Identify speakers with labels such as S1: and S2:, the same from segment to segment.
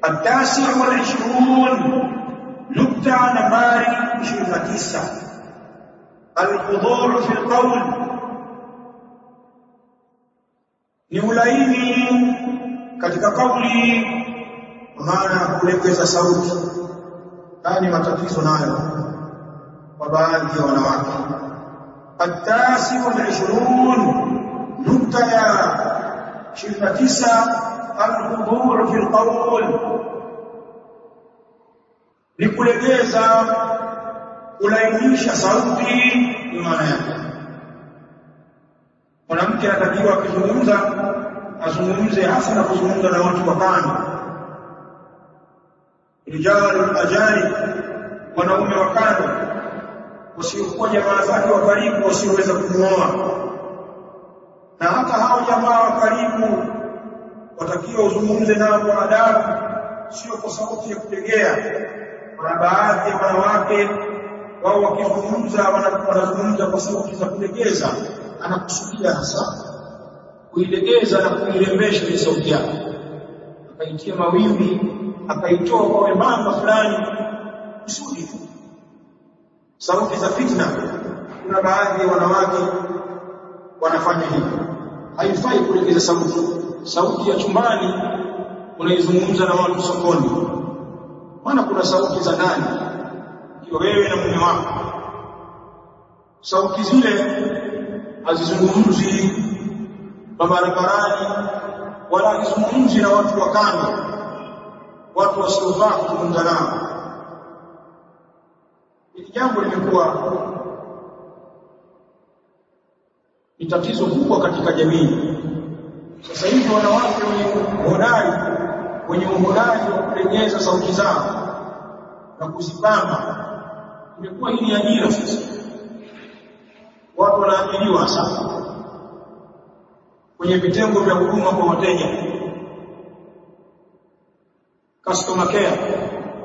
S1: التاسع والعشرون نكتة نمبر 29 الخضوع في القول ni ulaini katika kauli maana kulegeza sauti haya ni matatizo nayo kwa baadhi ya wanawake التاسع والعشرون نكتة يا شركة تسعة الخضوع في القول لكلجeza kulainisha sauti ni maana yake mwanamke anatakiwa akizungumza azungumze hasa na kuzungumza na watu wa kando rijalu ajani wanaume wa kando wasiokuwa jamaa zake wa karibu wasioweza kumuoa na hata hao jamaa wa karibu watakiwa uzungumze nao kwa adabu sio kwa sauti ya kutegea kuna baadhi ya wanawake wao wakizungumza wanazungumza kwa sauti za kulegeza anakusudia hasa kuilegeza na kuirembesha ile sauti yake akaitia mawimbi akaitoa kwa wembamba fulani kusudi tu sauti za fitna kuna baadhi ya wanawake wanafanya hivyo haifai kulegeza sauti sauti ya chumbani unaizungumza na watu sokoni maana kuna sauti za ndani ikiwa wewe na mume wako sauti zile hazizungumzi barabarani wala hazizungumzi na watu wa kando watu wasiofaa kuzungumza nao hili jambo limekuwa ni tatizo kubwa katika jamii sasa hivi wanawake wenye uhodari wenye uhodari wa kulegeza sauti zao na kuzipamba imekuwa hii ni ajira sasa watu wanaajiriwa hasa kwenye vitengo vya huduma kwa wateja customer care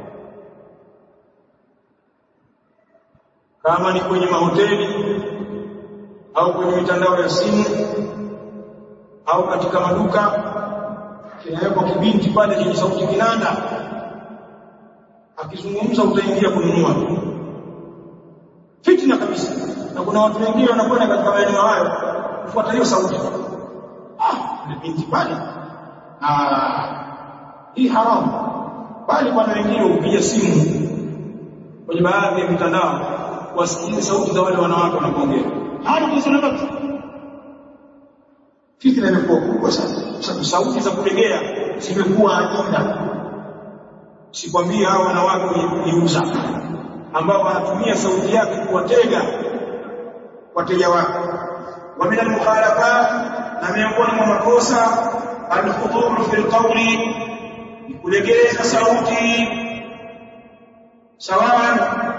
S1: kama ni kwenye mahoteli au kwenye mitandao ya simu au katika maduka kinawekwa kibinti pale chenye sauti kinanda akizungumza utaingia kununua fitna kabisa na kuna watu wengine wanakwenda katika maeneo hayo kufuata hiyo sauti ah ni binti pale ah hii haramu bali bwana wengine hupiga simu kwenye baadhi ya mitandao wasikize sauti za wale wanawake wanapoongea hadi kusema basi fitna imekuwa kubwa sana sababu sauti za kulegea zimekuwa ajira sikwambie hao wanawake kujiuza ambao wanatumia sauti yake kuwatega wateja wake wa min al-mukhalafat na miongoni mwa makosa al-khudhur fi al-qawli ni kulegeza sauti sawa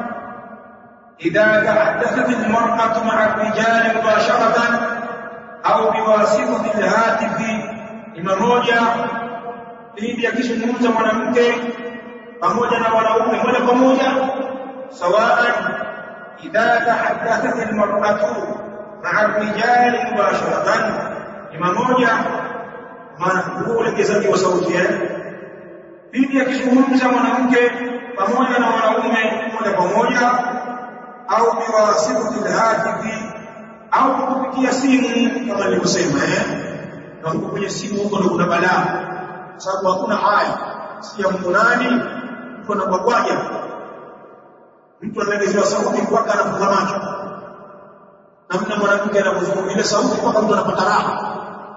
S1: idha tahaddathat al-mar'atu ma'a ar-rijali mubasharatan au biwasitati al-hatifi ima moja pindi akizungumza mwanamke pamoja na wanaume moja kwa moja sawaan idha tahaddathat almar'atu ma'a ar-rijali mubasharatan ima moja maana kuelekezaji wa sauti eh pindi akizungumza mwanamke pamoja na wanaume moja kwa moja au biwasitati al-hatifi au kupitia simu kama nilivyosema eh na huko kwenye simu huko ndo kuna balaa sababu hakuna haya si ya mkunani mtu anabwagwaja mtu anaelezewa sauti mpaka anafunga macho namna mwanamke anapozungumza ile sauti mpaka mtu anapata raha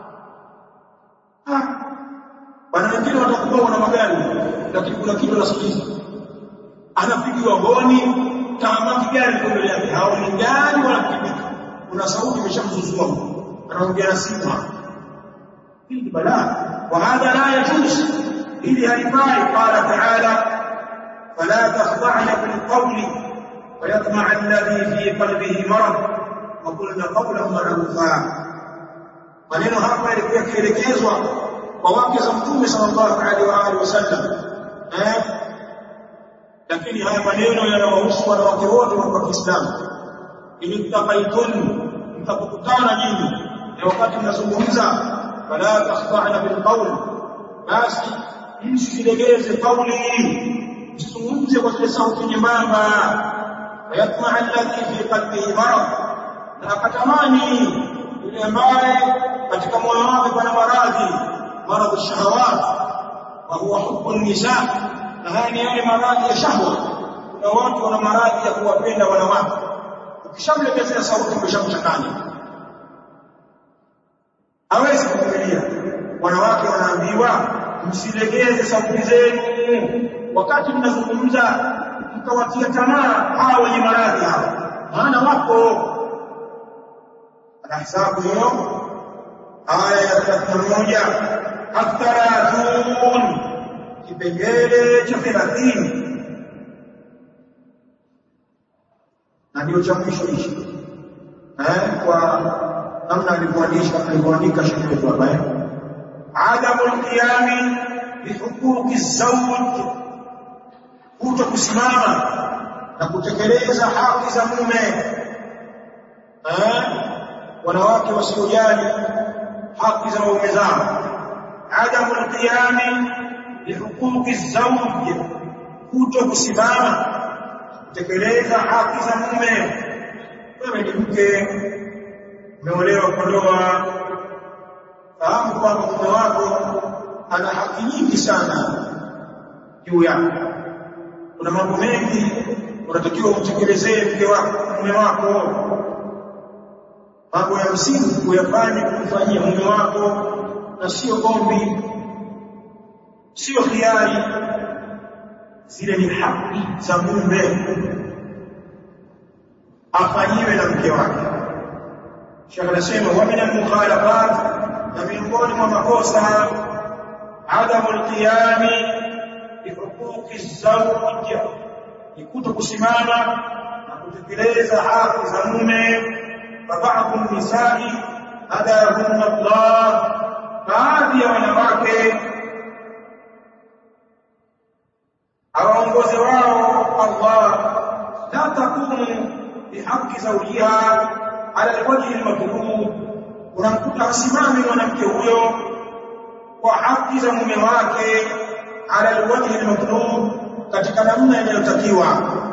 S1: bwana wengine watakuwa wana magari lakini kuna kitu anasikiliza anapigiwa honi tamaki gari kwa mbele yake haoni gari wala pikipiki kuna sauti imeshamzuzua anaongea na simu hii ni balaa wa hadha la yajuz ili halifai qala ta'ala fala takhda'na bil qawli ويطمع الذي في قلبه مرض وقلنا قولا معروفا maneno hapa yalikuwa yakielekezwa kwa wake za mtume sallallahu alaihi wa alihi wasallam eh lakini haya maneno yanawahusu wanawake wote wa Kiislamu ili mtakaitun mtakutana nyinyi na wakati mnazungumza fala takhda'na bil qawl basi msilegeze kauli msizungumze kwa zile sauti nyembamba wayatma alladhi fi qalbihi marad na akatamani yule ambaye katika moyo wake pana maradhi maradhi shahawat wa huwa hubbu nisa na haya ni yale maradhi ya shahwa kuna watu wana maradhi ya kuwapenda wanawake ukishamlegezea sauti umeshamchanganya hawezi kuvumilia wanawake wanaambiwa msilegeze sauti zenu wakati mnazungumza mkawatia tamaa hawa wenye maradhi hawa maana wapo anahesabu hiyo aya ya 31 atharathun kipengele cha 30 na ndio cha mwisho hichi eh kwa namna alivyoandisha alivyoandika shekhe wetu hapa eh adamu alqiyami bihuquqi zawj kuto kusimama na kutekeleza haki za mume eh wanawake wasiojali haki za waume zao adamu alqiyami bihuquqi zawj kuto kusimama kutekeleza haki za mume wewe ni mke umeolewa kwa ndoa fahamu kwamba mume wako ana haki nyingi sana juu yako kuna mambo mengi unatakiwa umtekelezee mke wako mume wako mambo ya msingi kuyafanya kumfanyia mume wako na sio ombi sio hiari zile ni haki za mume afanyiwe na mke wake Sheikh anasema wa min al-mukhalafat na miongoni mwa makosa adamu al-qiyami bi huquqi zawj ni kuto kusimama na kutekeleza haki za mume fa ba'dhu nisai hadahunna Allah baadhi ya wanawake awaongoze wao Allah la takumu bihaqi zawjiha ala alwajhi almatlub unamkuta asimame mwanamke huyo kwa haki za mume wake ala alwajhi almatlub katika namna inayotakiwa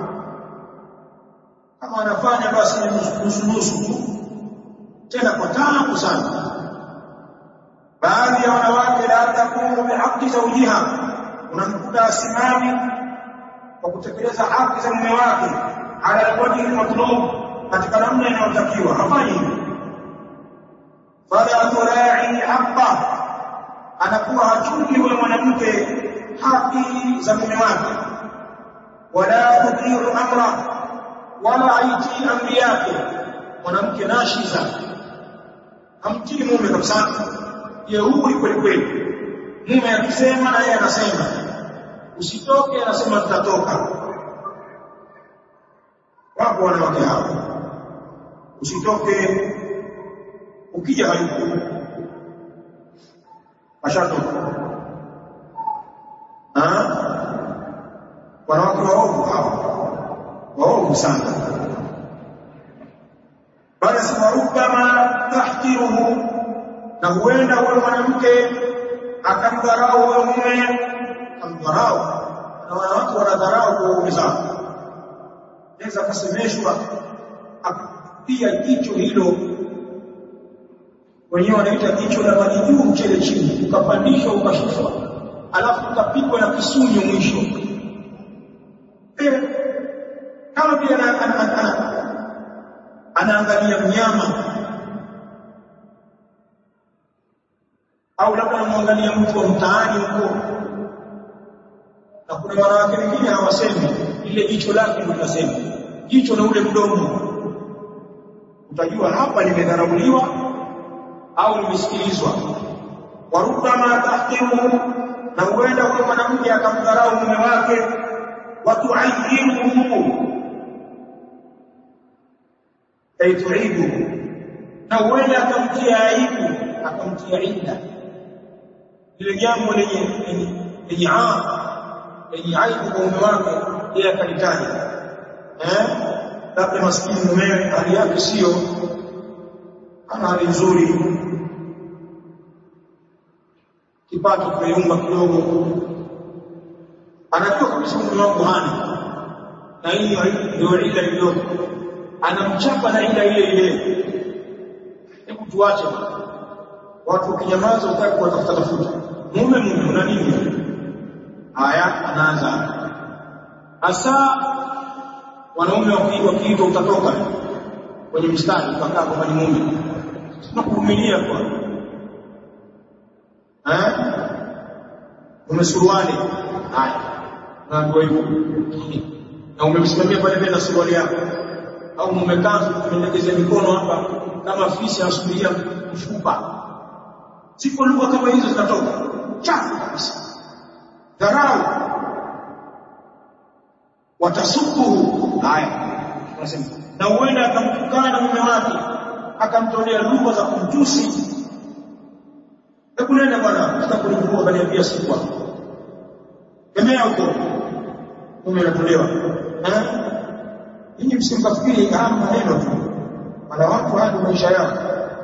S1: kama anafanya basi ni nusu nusu tena kwa taabu sana baadhi ya wanawake la takumu bihaqi zawjiha unamkuta asimami kwa kutekeleza haki za mume wake ala alwajhi almatlub katika namna inayotakiwa hafanyi hivyo fala turai haqqa anakuwa hachungi yule mwanamke haki za mume wake wala tutiu amra wala haiti amri yake mwanamke nashiza hamtii mume kabisa jeuri kweli kweli mume akisema na yeye anasema usitoke anasema tutatoka wapo wanawake hao usitoke ukija hayupo ashatoka wanawake waovu hao waovu sana bali siwarubama tahtiruhu na huenda huyo mwanamke akamdharau huyo mume akamdharau na wanawake wanadharau kwa waume zao naweza akasemeshwa pia jicho hilo wenyewe wanaita jicho la maji juu mchele chini ukapandishwa ukashushwa alafu ukapigwa na kisunyo mwisho eh kama vile anaangalia mnyama au labda anamwangalia mtu wa mtaani huko na kuna wanawake wengine hawasemi ile jicho lake ndio linasema jicho na ule mdomo utajua hapa nimedharauliwa au nimesikilizwa warubama tahtiruhu na huenda huyo mwanamke akamdharau mume wake watuayiruhu aituibu na huenda akamtia aibu akamtia ida ile jambo lenye lenye lenye aibu kwa mume wake yeye akalitaja eh labda maskini mumewe hali yake sio ana hali nzuri kipato kimeyumba kidogo anajua kabisa mume wangu hana na hiyo ndio ila iliyoko anamchapa na ila ile ile hebu tuache watu ukinyamaza utaki kuwatafuta tafuta mume mume una nini haya anaanza hasa wanaume wakiitwa utatoka kwenye mstari ukakaa kwamba ni mume tunakuvumilia kwa eh umesuruali haya naambiwa hivyo na umemsimamia pale mbele na suruali yako au umekaa umelegeza mikono hapa kama fisi anasubiria mfupa sipo lugha kama hizo zinatoka chafu kabisa dharau watasukuhu haya nasema na huenda akamtukana mume wake akamtolea lugha za kumtusi hebu nenda bwana sitakulivua kaniambia siku hapo kemea huko mume anatolewa eh ninyi msimkafikiri haya maneno tu wala watu hadi maisha yao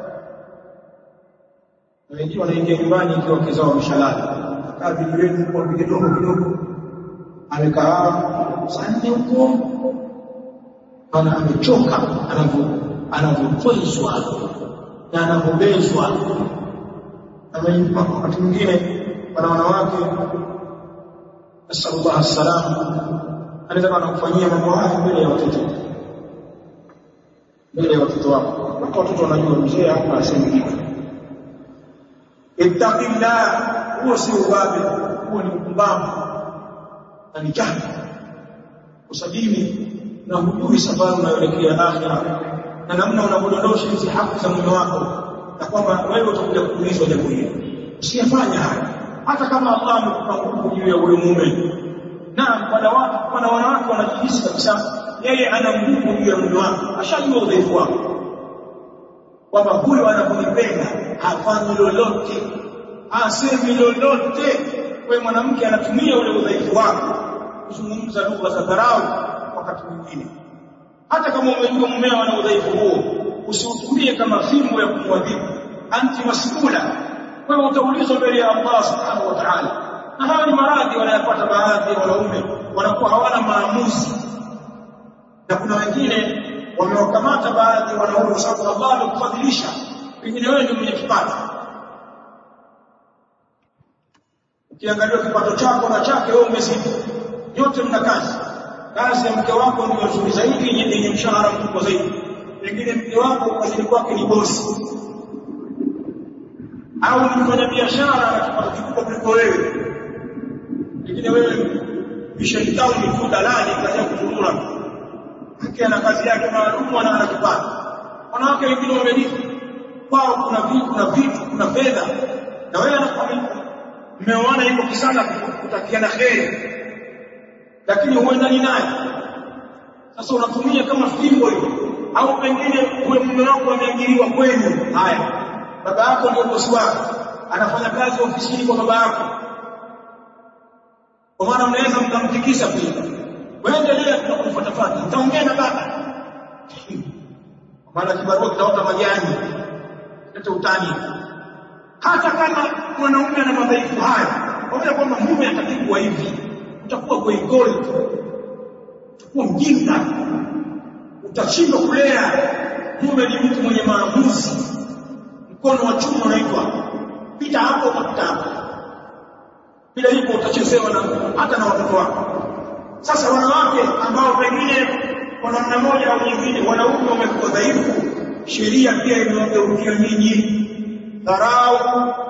S1: na wengine wanaingia nyumbani ikiwa wake zao wameshalala akaa vijiweni huko apige dogo kidogo amekaa saa nne huko ana amechoka anavyotwezwa na anavyobezwa na wakati mwingine wana wanawake nasallallahu salam anaweza anakufanyia mambo haya mbele ya watoto mbele ya watoto wako mpaka watoto wanajua mzee hapa asemi kitu ittaqillah huo si ubabe huo ni upumbavu na ni jahili usadini na hujui safari unayoelekea akhira na namna unavyodondosha hizi haki za mume wako na kwamba wewe utakuja kuulizwa jambo hili usiyafanya haya hata kama Allah amekupa nguvu juu ya huyo mume na wala watu wana wanawake wanajihisi kabisa yeye ana nguvu juu ya mume wake ashajua udhaifu wako kwamba huyo anaponipenda hafanyi lolote asemi lolote wewe mwanamke anatumia ule udhaifu wako kuzungumza lugha za dharau wakati mwingine hata kama umejua mumeo ana udhaifu huo usiutumie kama fimbo ya kumwadhibu anti masula wewe utaulizwa mbele ya Allah subhanahu wa ta'ala na hawa ni maradhi wanayapata baadhi ya wanaume wanakuwa hawana maamuzi na kuna wengine wamewakamata baadhi ya wanaume kwa sababu Allah amekufadhilisha pengine wewe ndio mwenye kipato ukiangalia kipato chako na chake wewe umezidi yote mna kazi kazi ya mke wako ndio nzuri zaidi yenye mshahara mkubwa zaidi pengine mke wako kazini kwake ni bosi au ni mfanya biashara na kipato kikubwa kuliko wewe pengine wewe vishaitao ni tu dalali kaja kuzurura mke ana kazi yake maalum na ana kipato wanawake wengine wamelipa kwao kuna vitu kuna vitu kuna fedha na wewe anakuamini mmeoana hivyo kisana kutakiana kheri lakini huendani naye sasa unatumia kama fimbo hiyo au pengine uwe mume wako ameajiriwa kwenu haya baba yako ndio bosi wako anafanya kazi ofisini kwa baba yako kwa maana unaweza mkamtikisa pia waendelea kufuatafuata nitaongea na baba kwa maana kibarua kitaota majani leta utani hata kama mwanaume ana madhaifu haya pamoja kwamba mume atakikuwa hivi utakuwa goigoi utakuwa mjinga utashindwa kulea mume ni mtu mwenye maamuzi mkono wa chuma unaitwa pita hapo utapita hapo bila hivyo utachezewa na hata na watoto wako sasa wanawake ambao pengine kwa namna moja au nyingine wanaume wamekuwa dhaifu sheria pia imewageukia nyinyi dharau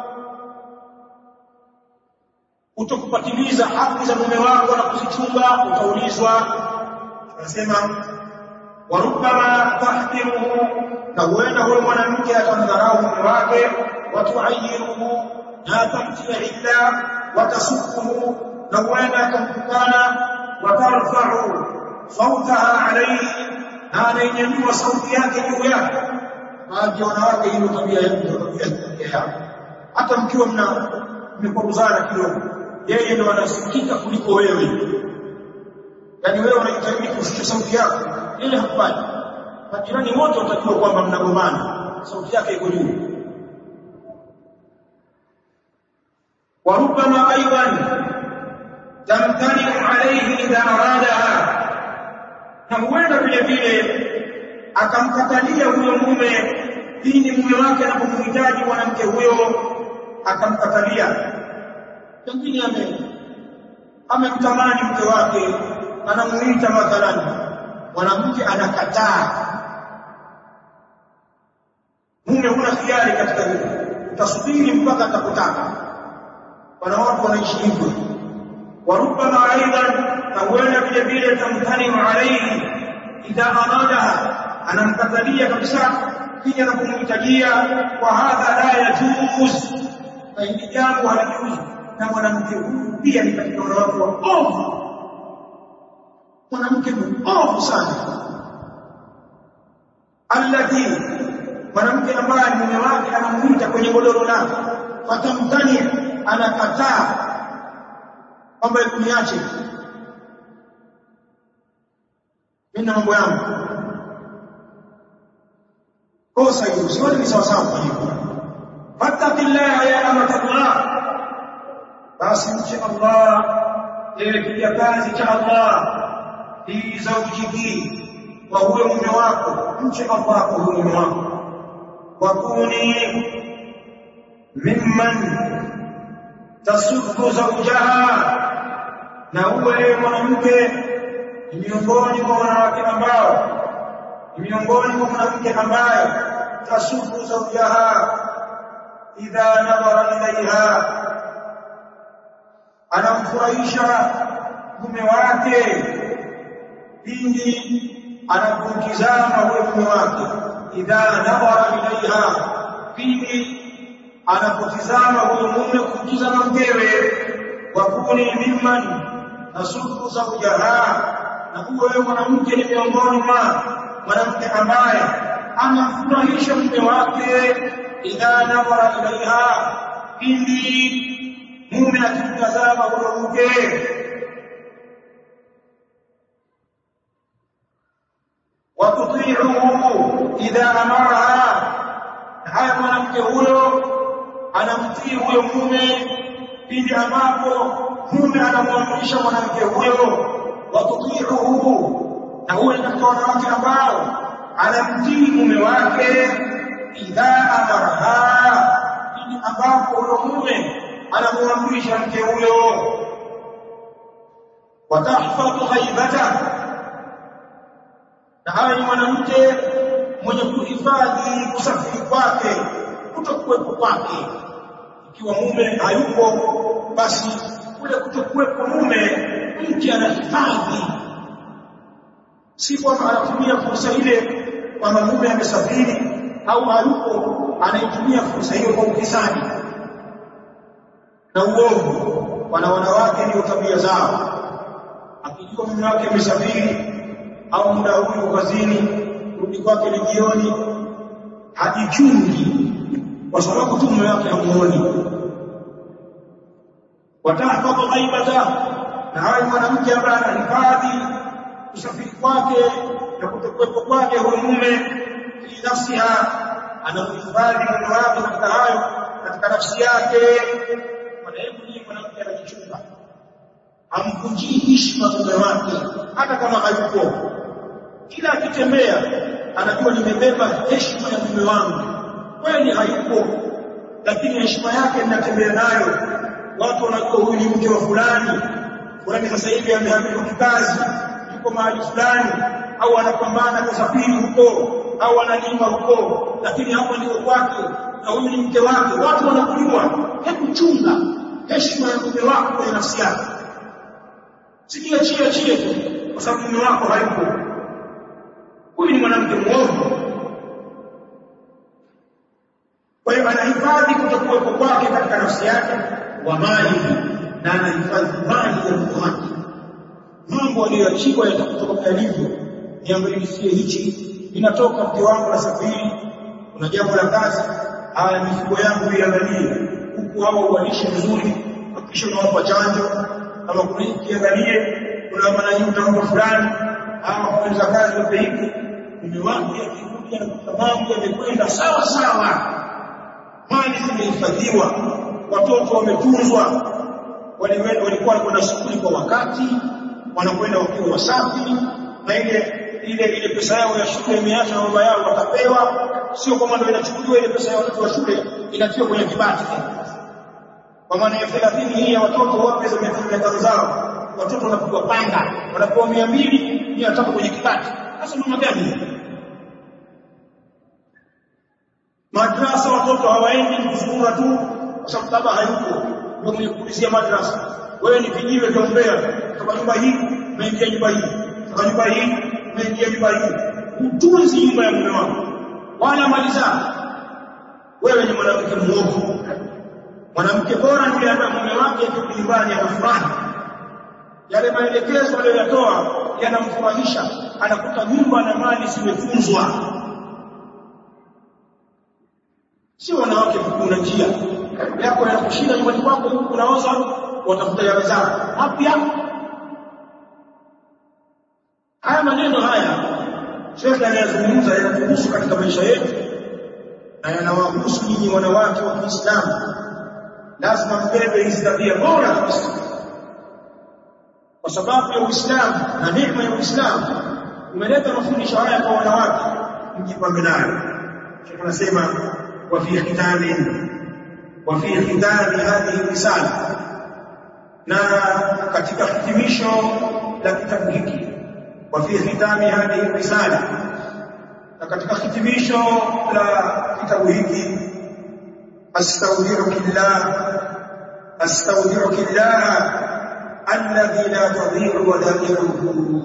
S1: utokupatiliza haki za mume wako na kuzichunga utaulizwa tunasema warubama tahkiruhu na huenda huyo mwanamke atamdharau mume wake watuayiruhu na atamtia illa watasukuhu na huenda akamtukana watarfau sautaha alaihi na anainyanyua sauti yake juu yake baadhi ya wanawake hiyo tabia yao hata mkiwa mna mmekwaruzana kidogo yeye ndo anasikika kuliko wewe yaani wewe unajitahidi kushusha sauti yako yeye hakufanyi majirani wote watajua kwamba mnagombana sauti yake iko juu وربما ايضا تمتنع idha aradaha na huenda vile vile akamkatalia huyo mume pindi mume wake anapomhitaji mwanamke huyo akamkatalia pengine ame amemtamani mke wake anamuita mathalan mwanamke anakataa mume huna khiari katika hilo utasubiri mpaka atakutaka wana watu wanaishi hivyo warubama aidan na huenda vile vile tamtanimu alaihi idha aradaha anamkatalia kabisa pia anapomhitajia wa hadha la yajuz na hili jambo halijuzi na mwanamke huyu pia ni katika wanawake wa ovu mwanamke mwovu sana alladhi mwanamke ambaye mume wake anamuita kwenye godoro lake fatamtani anakataa kwamba kuniache mimi na mambo yangu kosa hilo sio ni sawa sawa kwa hivyo fattaqillaha ya amatallah basi mche Allah ewe kijakazi cha Allah fi zawjiki wa huyo mume wako mche Allah kwa huyo mume wako wakuni mimman tasuddu zawjaha na uwe mwanamke ni miongoni mwa wanawake ambao ni miongoni mwa mwanamke ambaye tasuddu zawjaha idha nadhara ilaiha anamfurahisha mume wake pindi anapomtizama huyo mume wake idha nadhara ilaiha pindi anapotizama huyo mume kumtizama mkewe wakuni mimman nasuku zawjaha na huyo mwanamke ni miongoni mwa mwanamke ambaye anamfurahisha mume wake idha nadhara ilaiha pindi mume akimtazama huyo mke watutiihu idha amaraha haya mwanamke huyo anamtii huyo mume pindi ambapo mume anamwamrisha mwanamke huyo watutiihu na huyo ni katika wanawake ambao anamtii mume wake idha amaraha pindi ambapo huyo mume anamwamrisha mke huyo watahfadhu ghaibata na hawa ni mwanamke mwenye kuhifadhi kusafiri kwake kutokuwepo kwake ikiwa mume hayupo basi kule kutokuwepo mume mke anahifadhi si kwamba anatumia fursa ile kwamba mume amesafiri au hayupo anaitumia fursa hiyo kwa ukisani na uovu wana wanawake ndio tabia zao akijua mume wake amesafiri au muda huu kazini rudi kwake ni jioni hajichungi kwa sababu tu mume wake hamuoni watahfadhu ghaibata na hawa mwanamke ambaye anahifadhi kusafiri kwake na kutokuwepo kwake huyo mume fi nafsiha anamhifadhi mume wake katika hayo katika nafsi yake hebu ni mwanamke anajichunga amvunjii heshima mume wake hata kama hayupo kila akitembea anajua nimebeba heshima ya mume wangu kweli hayupo lakini heshima yake ninatembea nayo watu wanajua huyu ni mke wa fulani fulani sasa hivi amehamishwa kikazi yuko mahali fulani au anapambana kusafiri huko au analima huko lakini hapa ndio kwake na huyu ni mke wake watu wanakujua hebu chunga heshima ya mume wako kwenye nafsi yako sijiachie achie tu kwa sababu mume wako hayupo huyu ni mwanamke mwovu kwa hiyo anahifadhi kutokuwepo kwake katika nafsi yake wa mali na anahifadhi mali ya mke wake mambo aliyoachiwa yatakutoka yalivyo niangalisie hichi inatoka mke wangu na safiri kuna jambo la kazi haya mifugo yangu iangalie huku hawa uwalishe vizuri hakikisha unawapa chanjo kama kuna kiangalie kuna maana utampa fulani ama kuanza kazi wape hiki mume wake akikuja na kuta mambo yamekwenda sawa sawa mali zimehifadhiwa watoto wametunzwa walikuwa wanakwenda shule kwa wakati wanakwenda wakiwa wasafi na ile ile ile pesa yao ya shule imeacha na baba yao watapewa sio kwamba ndio inachukuliwa ile pesa ya watoto wa shule inatiwa kwenye kibati kwa maana ya 30 hii ya watoto wape za miaka zao watoto wanapigwa panga wanapewa 200 mia tatu kwenye kibati sasa mama gani madrasa watoto hawaendi kuzurura tu kwa sababu baba hayupo ndio mwenye kuulizia madrasa wewe ni kijiwe kiombea kutoka nyumba hii umeingia nyumba hii kutoka nyumba hii umeingia nyumba hii utunzi nyumba ya mume wako wala mali zako wewe ni mwanamke muovu mwanamke bora ndiye ambaye mume wake akirudi nyumbani anafurahi yale maelekezo aliyoyatoa yanamfurahisha anakuta nyumba na mali zimefunzwa sio wanawake kuna njia yako yanakushinda nyumbani kwako huku unaoza watafuta yawe zako mapya haya maneno haya shekhe anayazungumza yanatuhusu katika maisha yetu na yanawahusu nyinyi wanawake wa Kiislamu lazima mbebe hizi tabia bora kabisa kwa sababu ya Uislamu na neema ya Uislamu umeleta mafundisho haya kwa wanawake mjipambe nayo shekhe anasema wa fi khitamin wa fi khitami hadhihi risala na katika hitimisho la kitabu hiki wa fi khitami hadhihi risala na katika hitimisho la kitabu hiki astaudiruka astaudiruka llah alladhi la tadhi'u wadai'uhu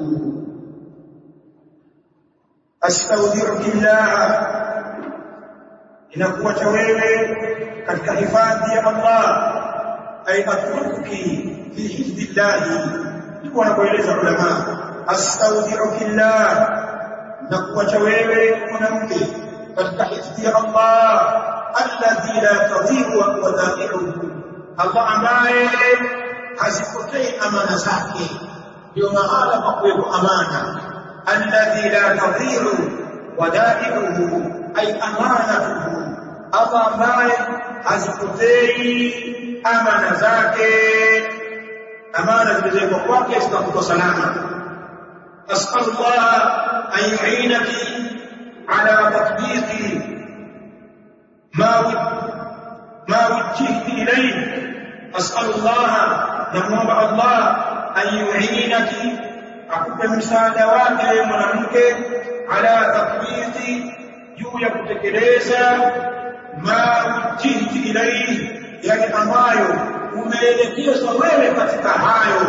S1: astaudiruka llah inakuwa cha wewe katika hifadhi ya Allah ay atruki fi hifdillah ndiko anapoeleza ulama astaudiruka llah na kuacha wewe mwanamke katika hifadhi ya Allah alladhi la tadhi'u wadai'uhu Allah ambaye hazipotei amana zake ndio mahala pa kuwepo amana alladhi la tadhi'u wadai'uhu ay amanatuhu Allah ambaye hazipotei amana zake amana zilizowekwa kwake zitakuwa salama as'alullah an yu'inaki ala tatbiqi ma ma wajjihti ilayhi as'alullah namuomba Allah an yu'inaki akupe msaada wake mwanamke ala tatbiqi juu ya kutekeleza ma ujihti ilaihi yale ambayo umeelekezwa wewe katika hayo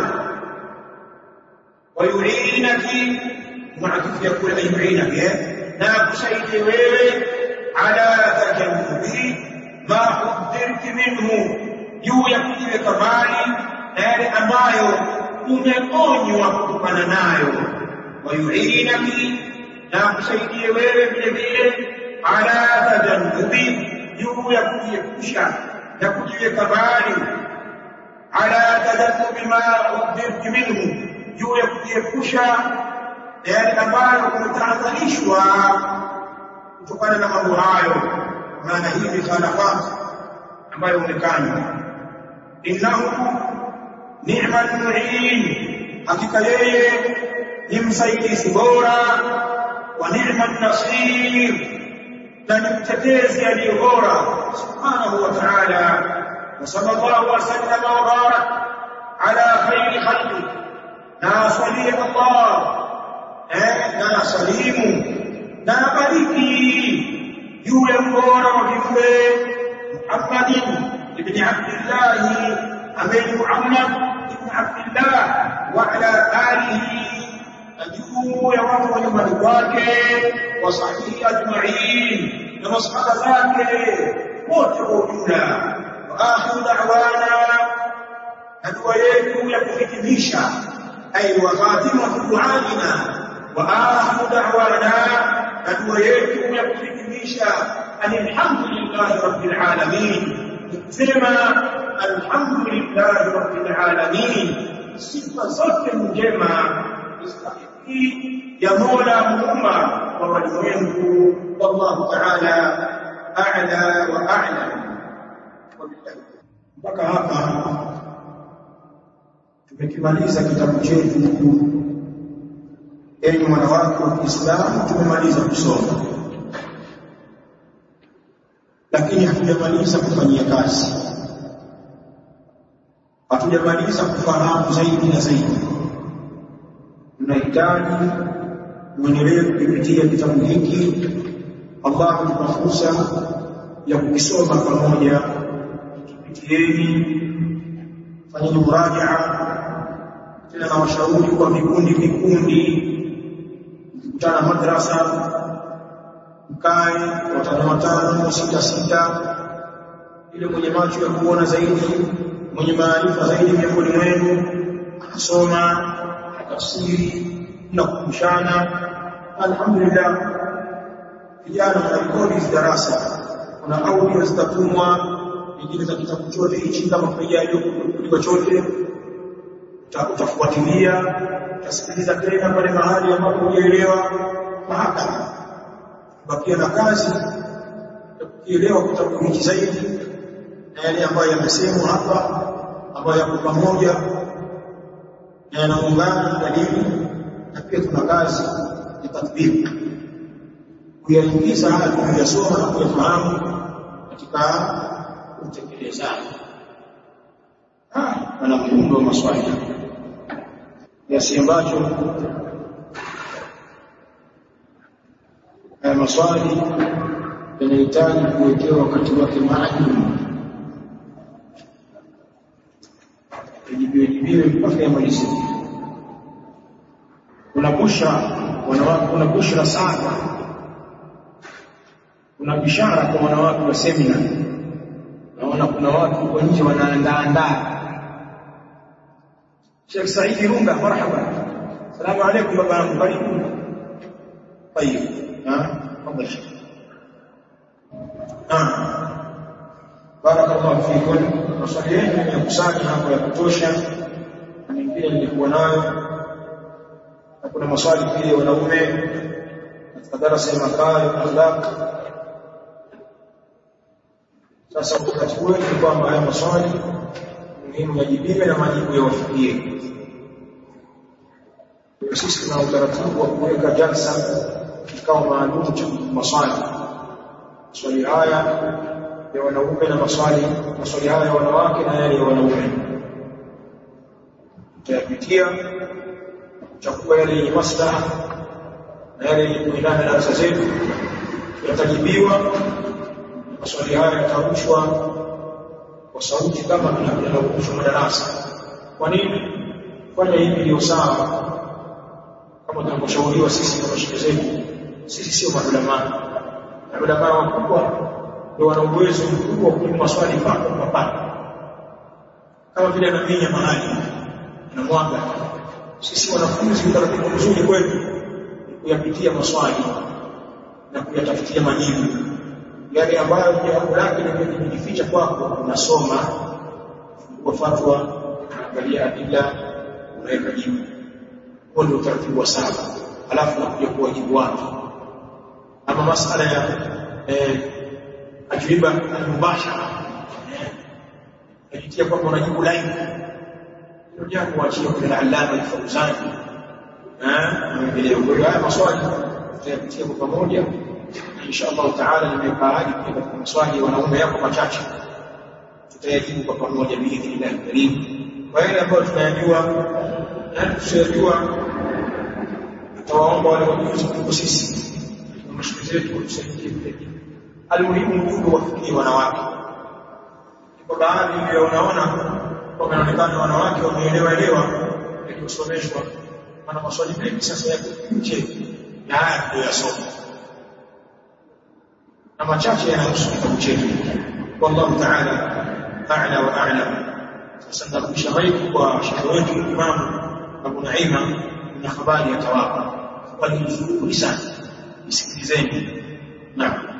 S1: wayuinaki muatifu ya kule ayuinaki na kusaidie wewe ala tajannubi ma udhirti minhu juu ya kujiweka mbali na yale ambayo umeonywa kutokana nayo wayuinaki na kusaidie wewe vile vile ala tajannubi juu ya kujiepusha na kujiweka mbali ala tajannubi ma udhirti minhu juu ya kujiepusha na yale ambayo umetahadharishwa kutokana na mambo hayo maana hii ni khalafat ambayo umekanywa innahu ni'mal mu'in hakika yeye ni msaidizi bora wa ni'man nasir na ni mtetezi aliye bora subhanahu wa ta'ala wa sallallahu wa sallama wa barak ala khayri khalqi na salie Allah eh na salimu na bariki juu ya mbora wa viumbe Muhammadin ibn Abdullah ambaye Muhammad ibn Abdullah wa ala alihi juu ya watu wa nyumbani kwake wa sahihi ajma'in na masahaba zake wote kwa ujumla wa akhiru da'wana na dua yetu ya kuhitimisha ay wa khatimatu du'aina wa akhiru da'wana na dua yetu ya kuhitimisha alhamdulillahi rabbil alamin sema alhamdulillahi rabbil alamin sifa zote njema istahiki ya Mola muumba wa walimwengu wallahu ta'ala a'la wa a'lam mpaka hapa tumekimaliza kitabu chetu huku enyi wanawake wa Kiislamu tumemaliza kusoma lakini hatujamaliza kufanyia kazi hatujamaliza kufahamu zaidi na zaidi tunahitaji muendelee kupitia kitabu hiki Allah atupa fursa ya kukisoma pamoja kipitieni fanyeni murajaa tena na washauri kwa vikundi vikundi mkutana madrasa mkae watano watano sita sita ile mwenye macho ya kuona zaidi mwenye maarifa zaidi miongoni mwenu anasoma tafsiri na kukumbushana alhamdulillah vijana wanarekodi hizi darasa kuna audio zitatumwa nyingine za kitabu chote hichi kama kumejaje kuliko chote utafuatilia utasikiliza tena pale mahali ambapo hujaelewa mahakama bakia na kazi ya kukielewa kitabu hiki zaidi na yale ambayo yamesemwa hapa ambayo yako pamoja na yanaungana dalili na pia tuna kazi ya tatbiki kuyaingiza haya tuliyosoma na kuyafahamu katika utekelezaji ana muundo wa maswali kiasi ambacho haya maswali yanahitaji kuwekewa wakati wake maalum yajibiwe jibiwe mpaka yamalizike kuna busha wanawake kuna bushra sana kuna bishara kwa wanawake wa semina naona kuna watu huko nje wanaandaandaa Sheikh Said Runga marhaba salamu alaykum baba yangu karibu طيب ها تفضل شيخ نعم بارك الله فيكم maswali yenu yakusanya hapo ya kutosha na mengine nilikuwa nayo na kuna maswali pia ya wanaume katika darasa ya makali akhlaq sasa wakati wetu ni kwamba haya maswali muhimu yajibiwe na majibu yawafikie sisi tuna utaratibu wa kuweka jalsa kikao maalum cha maswali maswali haya ya wanaume na maswali maswali haya ya wanawake na yale ya wanaume tutayapitia kuchagua yale yenye maslaha na yale yenye kuendana na darasa zetu yatajibiwa maswali haya yatarushwa kwa sauti kama tunavyorushwa madarasa kwa nini fanya hivi ndio sawa kama tunavyoshauriwa sisi kama shule zetu sisi sio maulamaa na maulamaa wakubwa ndio wana uwezo mkubwa wa kujibu maswali papo kwa papo kama vile anaminya mahali na mwaga sisi wanafunzi utaratibu mzuri kwetu kuyapitia maswali na kuyatafutia majibu yale ambayo jambo lake limejificha kwako unasoma kwa fatwa unaangalia adila unaweka jibu huo ndio utaratibu wa saba alafu nakuja kuwajibu watu ama masala ya eh, ajiba al-mubashara najitia kwamba unajibu live hilo jambo waachie kwa Allama al-Fawzani eh kwa hiyo haya maswali tutayapitia kwa pamoja insha Allah taala nimekaaji pia katika maswali ya wanaume yako machache tutayajibu kwa pamoja biidhnillah karim kwa yale ambayo tunayajua na tusiyajua tutawaomba wale wajuzi kuliko sisi na mashule zetu watusaidie vile almuhimu ujumbe wafikie wanawake kwa baadhi ndio unaona kwamba inaonekana wanawake wameelewa elewa ili kusomeshwa maana maswali mengi sasa yako nje na haya tuliyosoma na machache yanahusu kitabu chetu wallahu ta'ala a'la wa a'lam sasa ndarudisha maiki kwa shekhe wetu Imam Abu Naima na habari ya tawapa habari nzuri sana isikilizeni naam